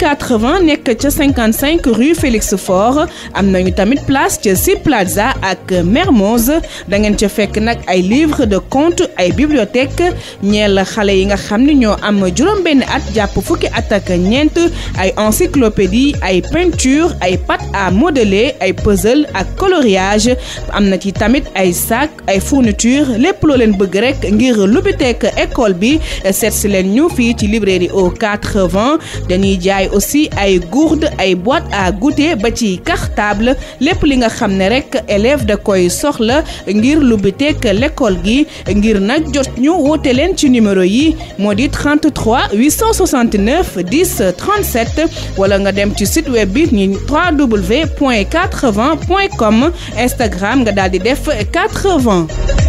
80 nekk ca 55 rue Félix Faure am nañu tamit place ca Sea Plaza ak Mermoz da ngeen ca fekk nag ay livre de conte ay bibliothèque ñeel xale yi nga xam ne ñoo am juróom-benn at jàpp fukki at ak ñeent ay encyclopédie ay peinture ay pâte à modeler ay puzzle ak coloriage am na ci tamit ay sac ay fourniture lépp loo leen bëgg rek ngir lubiteek école bi seet si leen ñu fii ci librairie au 80 dañuy jaay aussi ay gourde ay boîte à goûter ba ci cartable lépp li nga xam ne rek élève da koy soxla ngir lubiteek l'école gi ngir nag jot ñu woote leen ci numéro yi moo di 33 869 10 37 wala nga dem ci site web bi ñi www.80.com Instagram nga daal di def 80